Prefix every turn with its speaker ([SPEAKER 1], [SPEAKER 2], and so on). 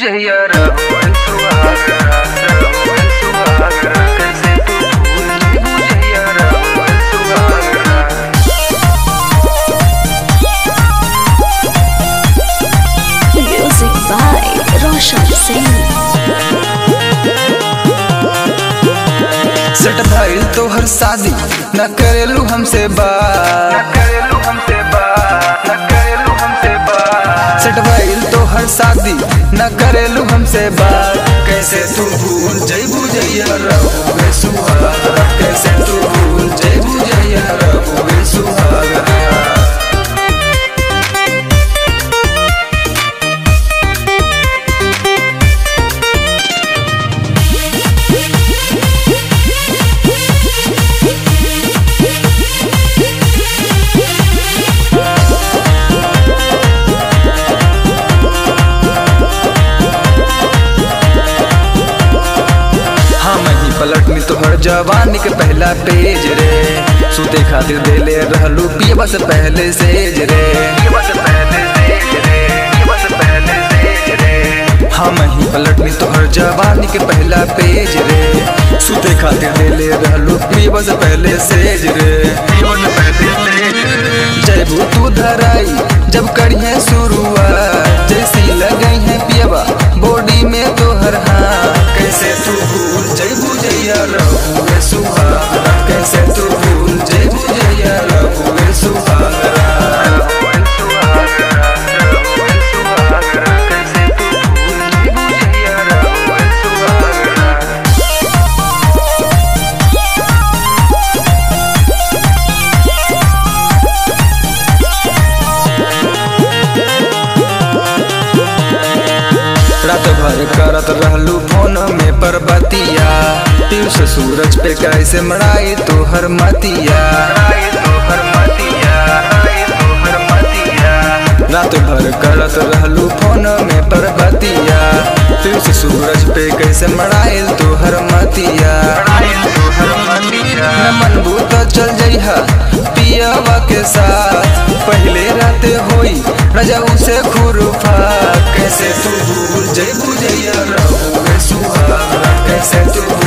[SPEAKER 1] बुझैया रहुअन सुहागरा रहुअन सुहागरा कैसे तू भूल गई बुझैया रहुअन सुहागरा
[SPEAKER 2] Music by Roshan Singh.
[SPEAKER 3] Set भइल तोहर शादी न करेलू हमसे
[SPEAKER 1] न
[SPEAKER 3] बात
[SPEAKER 1] करेलू हमसे बात न करेलू हमसे बात
[SPEAKER 3] सेट भइल तोहर शादी न करेलू हमसे बात कैसे तू भूल जइबू जइया रहुए सुहागरा कैसे तू भूल जइबू जइया रहुए सुहागरा हम ही पलटनी तोहर जवानी के पहला पेज रे सुते खातिर देले रहलू पियबा से पहले सेज रे
[SPEAKER 1] ये बस पहले से रे ये बस पहले से रे
[SPEAKER 3] हम ही पलटनी तोहर जवानी के पहला पेज रे सुते खातिर देले रहलू पियबा से पहले सेज रे
[SPEAKER 1] ये बस पहले से रे
[SPEAKER 3] जयबू तू धराई जब करिए शुरुआत जैसी लगई है पियबा बॉडी में तोहर हाथ कैसे तू भूल जयबू जैया रहुए सुहागरा कैसे तू भूल जयबू जैया रहुए सुहागरा
[SPEAKER 1] रहुअन सुहागरा रहुअन सुहागरा कैसे तू भूल गई बुझैया रहुअन सुहागरा
[SPEAKER 3] रात भर करत रहलू फोन में परबतिया पीयूष सूरज पे कैसे मड़ाई तोहर मतिया
[SPEAKER 1] आए तोहर मतिया आए तोहर मतिया
[SPEAKER 3] रात भर करत रहलू फोन में परबतिया पीयूष सूरज पे कैसे मड़ाइल तोहर मतिया
[SPEAKER 1] आए तोहर मतिया
[SPEAKER 3] न मनबू तो चल जइहा पियवा के साथ पहले रात होई रजाऊ से खुरफा कैसे तू भूल जइबू जइया रहुए सुहागरा कैसे तू